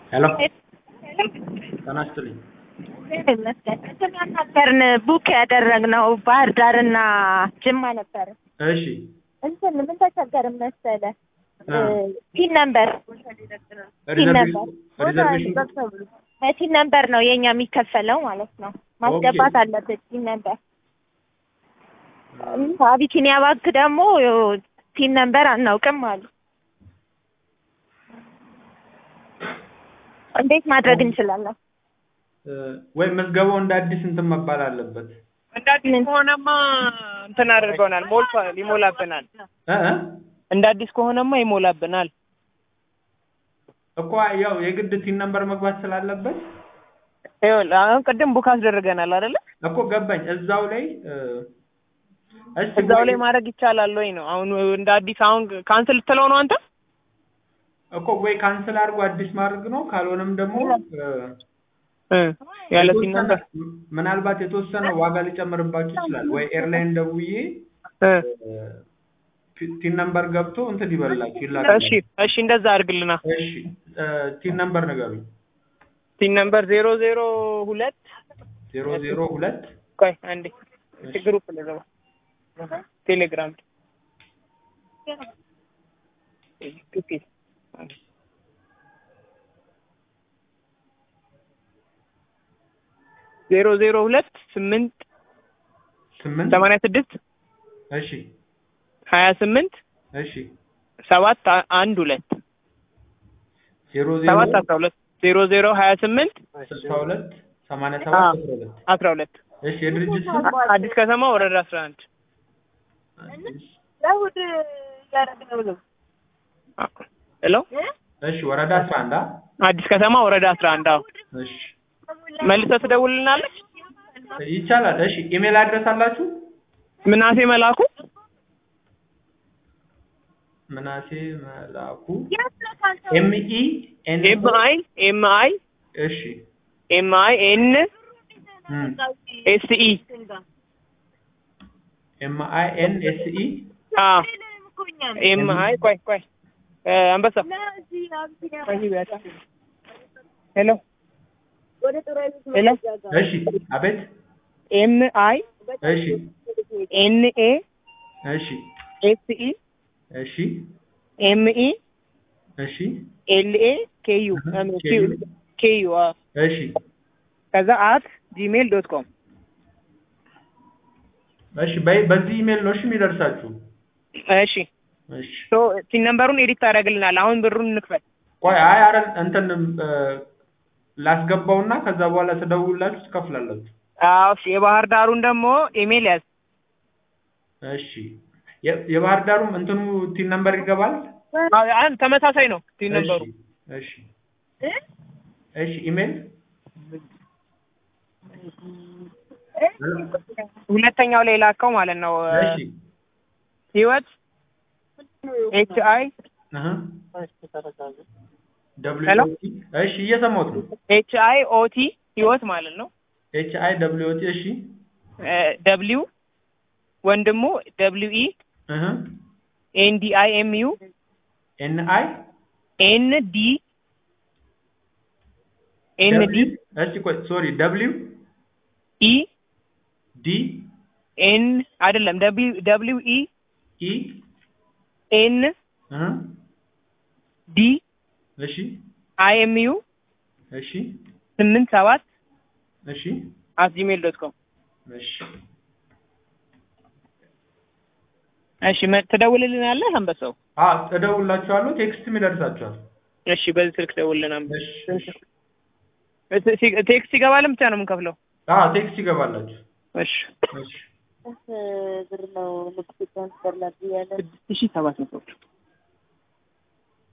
ሄሎ ጤና ይስጥልኝ። ይመስገን ቅድም ያናገርን ቡክ ያደረግነው ባህር ዳርና ጅማ ነበር። እሺ እንትን ምን ተቸገርን መሰለ አ። ቲን ነምበር ቲን ነምበር ሪዘርቬሽን በቲን ነምበር ነው የኛ የሚከፈለው ማለት ነው። ማስገባት አለበት ቲን ነምበር። አቢሲኒያ ባንክ ደግሞ ቲን ነምበር አናውቅም አሉ። እንዴት ማድረግ እንችላለን? እ፣ ወይም መዝገባው እንደ አዲስ እንትን መባል አለበት እንደ አዲስ ከሆነማ እንትን አድርገውናል፣ ሞልቷል፣ ይሞላብናል። እ እ? እንደ አዲስ ከሆነማ ይሞላብናል። እኮ ያው የግድ ቲን ነምበር መግባት ስላለበት ይኸውልህ አሁን ቅድም ቡክ አስደርገናል አይደለ? እኮ ገባኝ። እዛው ላይ እ፣ እስቲ እዛው ወይ- ላይ ማድረግ ይቻላል ወይ ነው አሁን እንደ አዲስ አሁን ካንስል ልትለው ነው አንተ? እኮ ወይ ካንስል አድርጎ አዲስ ማድረግ ነው። ካልሆነም ደግሞ እ፣ እ ያለ ሲን የተወሰነ- ነበር ምናልባት የተወሰነ ዋጋ ሊጨምርባችሁ ይችላል። ወይ ኤርላይን ደውዬ እ ቲን ነምበር ገብቶ እንትን ይበላችሁ ይላል። እሺ እሺ እንደዛ አድርግልና እሺ እ፣ ቲን ነምበር ንገሩኝ። ሲን ነምበር ዜሮ ዜሮ ሁለት ዜሮ ዜሮ ሁለት ቆይ አንዴ ግሩፕ ልገባ ቴሌግራም ኦኬ ዜሮ ዜሮ ሁለት ስምንት ስምንት ሰማንያ ስድስት እሺ ሀያ ስምንት እሺ ሰባት አ- አንድ ሁለት ዜሮ ዜሮ ሰባት አስራ ሁለት ዜሮ ዜሮ ሀያ ስምንት ስልሳ ሁለት ሰማንያ ሰባት አዎ። አስራ ሁለት አስራ ሁለት እሺ የድርጅት ስም አዲስ ከተማ ወረዳ አስራ አንድ ለእሑድ እያደረግነው ነው። ሄሎ እሺ ወረዳ አስራ አንድ አ? አዲስ ከተማ ወረዳ አስራ አንድ አዎ እሺ መልሰህ ትደውልልናለች ይቻላል እሺ ኢሜል አድረስ አላችሁ ምናሴ መላኩ ምናሴ መላኩ ኤም ኢ ኤን ኤም አይ ኤም አይ እሺ ኤም አይ ኤን እም ኤስ ኢ ኤም አይ ኤን ኤስ ኢ አ ኤም አይ ቆይ ቆይ እ፣ አንበሳ ሄሎ ሄሎ እሺ አቤት ኤም አይ እሺ ኤን ኤ እሺ ኤስ ኢ እሺ ኤም ኢ እሺ ኤል ኤ ኬ ዩ ኬ ዩ እሺ ከዛ አት ጂሜል ዶት ኮም እሺ በይ በዚህ ኢሜል ነው እሺ የሚደርሳችሁ እሺ እሺ ሶ ሲን ነምበሩን ኤዲት ታደርግልናል። አሁን ብሩን እንክፈል። ቆይ አይ አረ እንትን እ፣ ላስገባውና ከዛ በኋላ ትደውላችሁ ትከፍላላችሁ አዎ እሺ። የባህር ዳሩን ደግሞ ኢሜል ያዝ። እሺ የ- የባህር ዳሩም እንትኑ ቲን ነምበር ይገባል አዎ አን ተመሳሳይ ነው ሲን ነምበሩ። እሺ እሺ ኢሜል ሁለተኛው ላይ ላከው ማለት ነው። እሺ ህይወት ኤች አይ አሃ ደብሊው ሄሎ? ኦ ቲ እሺ እየሰማሁት ነው ኤች አይ ኦ ቲ ህይወት ማለት ነው። ኤች አይ ደብሊው ኦ ቲ እሺ ደብሊው ወንድሙ ደብሊው ኢ አሃ ኤን ዲ አይ ኤም ዩ ኤን አይ ኤን ዲ ኤን ዲ እሺ ቆይ ሶሪ ደብሊው ኢ ዲ ኤን አይደለም ደብሊው ደብሊው ኢ ኢ ኤን አሃ ዲ እሺ አይ ኤም ዩ እሺ ስምንት ሰባት እሺ አት ጂሜል ዶት ኮም እሺ እሺ መ- ትደውልልናለህ አንበሳው? አ እደውልላችኋለሁ ቴክስትም ይደርሳችኋል እሺ በዚህ ስልክ ደውልልን አንበሳ። እሺ እ- ሲ- ቴክስት ይገባልን ብቻ ነው የምንከፍለው? አ ቴክስት ይገባላችሁ እሺ እሺ ብር ነው ንግድ ትራንስፈር ላድርግ ያለ ስድስት ሺህ ሰባት መቶ